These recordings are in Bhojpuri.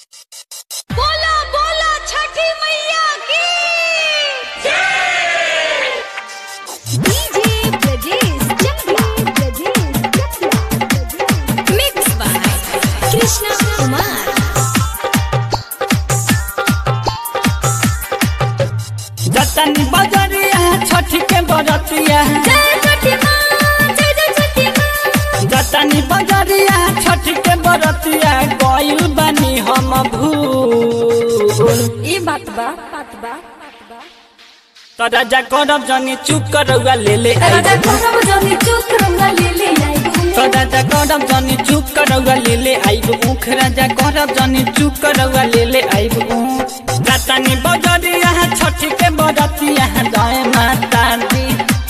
बोला बोला छठी मैया की DJ Brajesh Chakia Brajesh Chakia mix by Krishna Kumar जतन बजरिया छठ के बरतिया जय छठी माँ जय जय छठी माँ जतन बजरिया छठ के बरतिया गइल बानी हम भूल ई बात बा बात बा तो राजा करब जनी चुप करौआ ले ले राजा आइब करब जनी चुप रंगा ले ले आई तो राजा करब जनी चुप करौआ ले ले आइब ऊख राजा करब जनी चुप करौआ ले ले आइब ऊख जतनी बजरिया छठ के बरतिया जय माता दी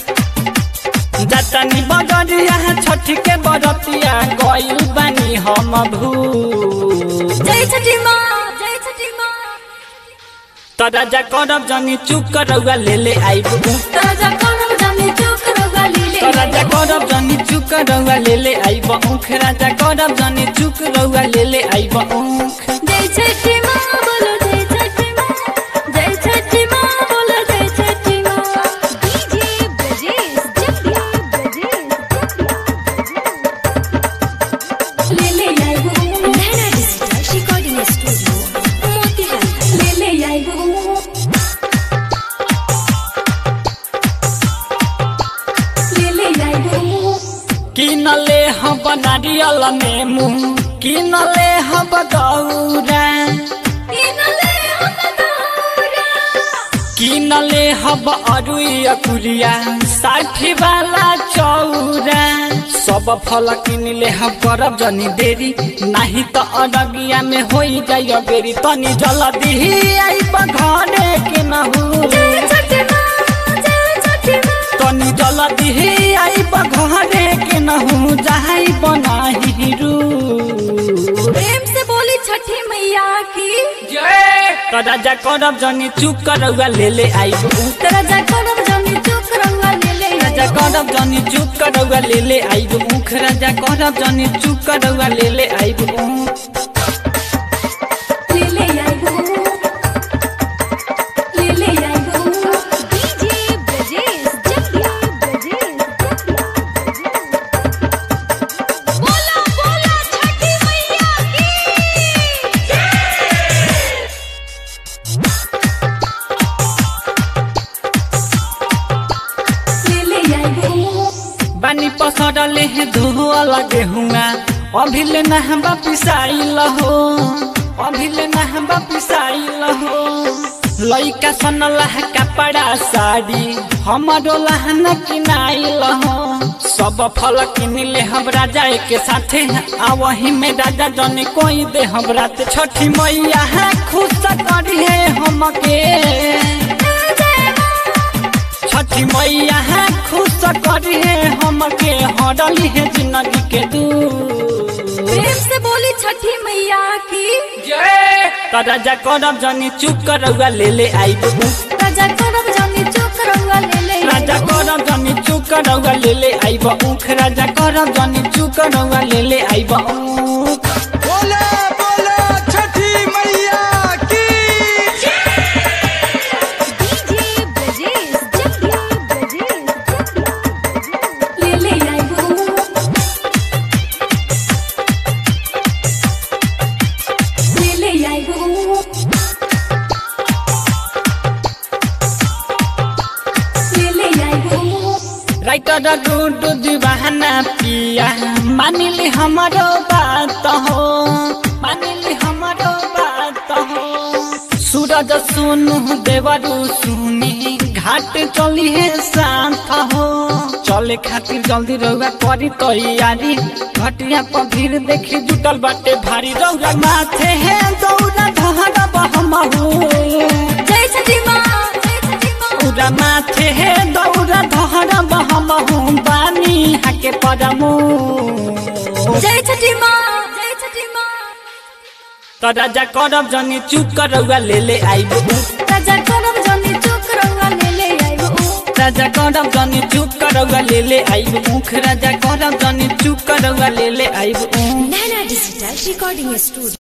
जतनी बजरिया छठ के बरतिया गइल बानी हम भूल जय छठी माँ जय छठी माँ तो राजा करब जनी चुप करौआ ले ले आइब ऊख राजा करब जनी चुप रंगा ले ले तो राजा करब जनी चुक रौआ ले ले आइब ऊख राजा करब जनी चुक रौआ ले ले आइब ऊख जय छठी माँ बोलो जय छठी माँ जय छठी माँ बोलो जय छठी माँ डीजे ब्रजेश चकिया ब्रजेश चकिया ले ले आई वो Naina digital recording studio Motihari ले ले आई वो ले ले आई वो किनले हम नारियल नेमू किनले हम दौरा इनले हम दौरा किनले हम अरुई कुलिया साठी वाला चौरा सब फल किनले हम करब जनी देरी नाही त अरगिया में होई जाय बेरी तनी जल्दी आइब घरे के नहू जय छठी माँ जय छठी माँ तनी जल्दी आइब घरे के नहू जाई बनाही रू प्रेम से बोली छठी मैया की राजा करब जनी चुप करौआ ले ले आइब राजा करब जनी चुक रंगा ले ले राजा करब जनी चुप करौआ ले ले आइब ऊख राजा करब जनी चुप करौआ ले ले आइब ऊख ले ले आई वो ले ले आई वो डीजे ब्रजेश चकिया ब्रजेश चकिया बोला बोला छठी मैया की ले ले आई वो बानी पसरले हे धुआ लगे हुआ अभी ले ना हम पिसाइल हो अभी ले ना हम पिसाइल हो लइका सन लह कपड़ा साड़ी हमारो लहन किनाइल हो सब फल किनले हम राजा के साथे आ वही में राजा जने कोई दे हम रात छठी मैया है खुश करिए हमके छठी मैया है खुश करिए हमके हरली है जिंदगी के दूर प्रेम से बोली छठी मैया की तो राजा करब जनी चुप करौआ ले ले आइब राजा करब जनी चुक रंगा ले ले राजा करब जनी चुप करौआ ले ले आइब ऊख राजा करब जनी चुप करौआ ले ले आइब ऊख बोला बोला छठी मैया की डीजे ब्रजेश चकिया ब्रजेश चकिया ले ले आई वो ले ले आई वो ले ले आई वो राइटर गुडू दीवाना पिया मानिली हमारो बात हो मानिली हमारो बात हो सूरज सुनु देवरू सुनी घाट चली है शांत हो चले खातिर जल्दी रहुआ करी तैयारी घटिया पर भीड़ देखी जुटल बाटे भारी रौरा माथे है दौड़ा धरा बहमहू जय छठी माँ जय छठी माँ पूरा माथे हे दौरा धरा बहमहू बानी हाके परमू जय छठी माँ जय छठी माँ तो राजा करब जनी चुप करौआ ले ले आइब राजा करब जनी चुक रंगा ले ले आई वो राजा करब जनी चुप करौआ ले ले आइब ऊख राजा करब जनी चुप करौआ ले ले आइब ऊख नैना डिजिटल रिकॉर्डिंग स्टूडियो